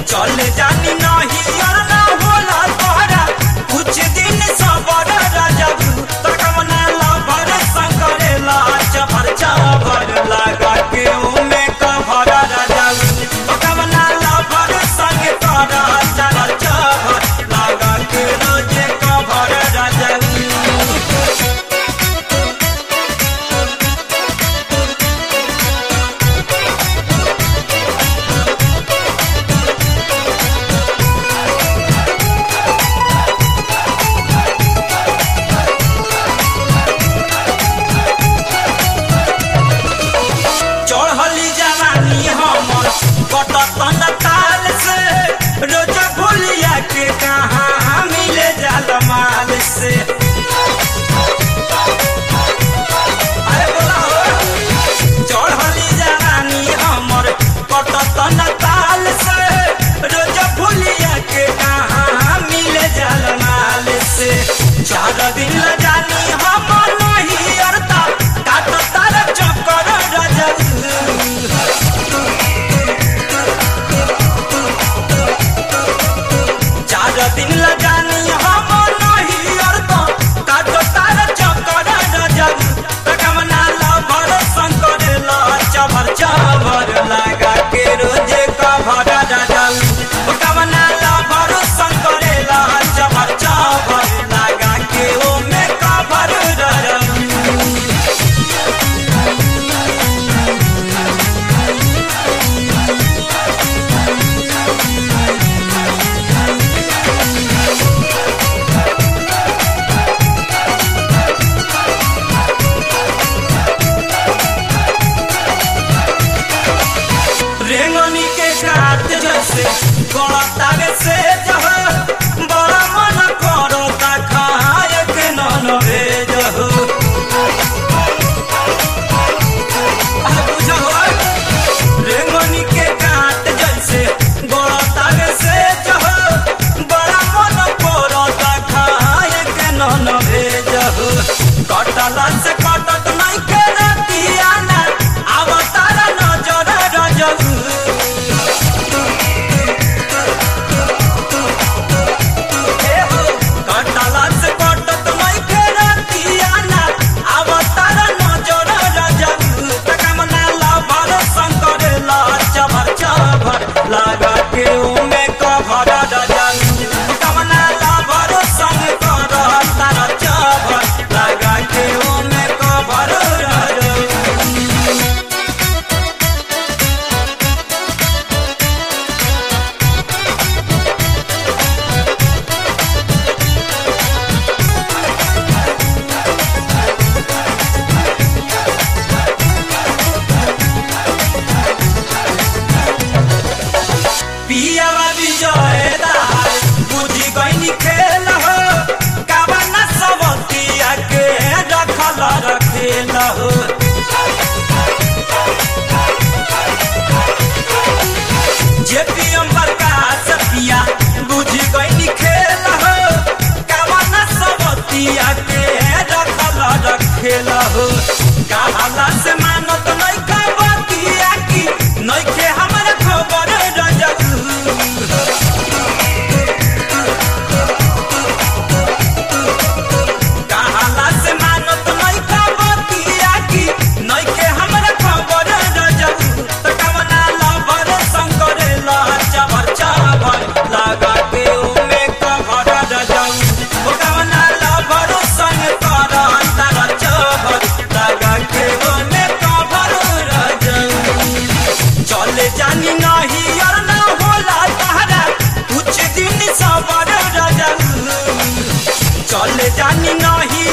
चले जानी नहीं और ना होला तोहरा कुछ दिन सबर रजब तकमना लबर संकरेला चबर चबर लगा के उमे कभर रजब तकमना लबर संग करा चबर चबर लगा के रोजे कभर रजब चढ़ली जवानी हमर कटतन ताल से रोज भूलिया के कहाँ मिले जाल माल से अरे बोला हो चढ़ली जवानी हमर कटतन ताल से रोज भूलिया के कहाँ मिले जाल माल से चार दिन जानी हमर नहीं अरता काट तार चक्कर रजल चार दिन लगानी हम नहीं अरता काटो तार चक्कर रजब तकमना लभर शंकर ला चबर चबर लगा के रोजे कभर रजब तकमना लभर शंकर ला चबर चबर लगा के ओमे कभर रजब रेंगनी के काट जैसे गड़तावे से जह बड़ा मन करता खाए के नन भेज हो अरे बुझो हो रेंगनी के काट जैसे गड़तावे से जह बड़ा मन करता खाए के नन भेज हो कटला से कटत नहीं के रतिया ना अवतार नजर रजब कटला से कटत नहीं के रतिया ना अवतार नजर रजब तकमना लभर शंकर ला चबर चबर लगा के उमे कभर रजब तकमना लभर संग कर तार चबर लगा के उमे कभर रजब पियावा विजय दार बुझी गईनी खेल हो कावना सबतिया के रखल रखेल हो जे पियम प्रकाश पिया बुझी गईनी खेल हो कावना सबतिया के रखल रखेल हो कहाला से मानत नहीं कबतिया की नइखे हमरा खबर रजब कहाला से मानत नहीं कबतिया की नइखे हमरा खबर रजब त कवना लबर शंकर ला चबर चबर लगा के उमे कभर रजब ओ कवना लबर संग कर तार चबर लगा के उमे कभर रजब चले जानी नहीं और ना होला तहरा कुछ दिन सबर रजब चले जानी नहीं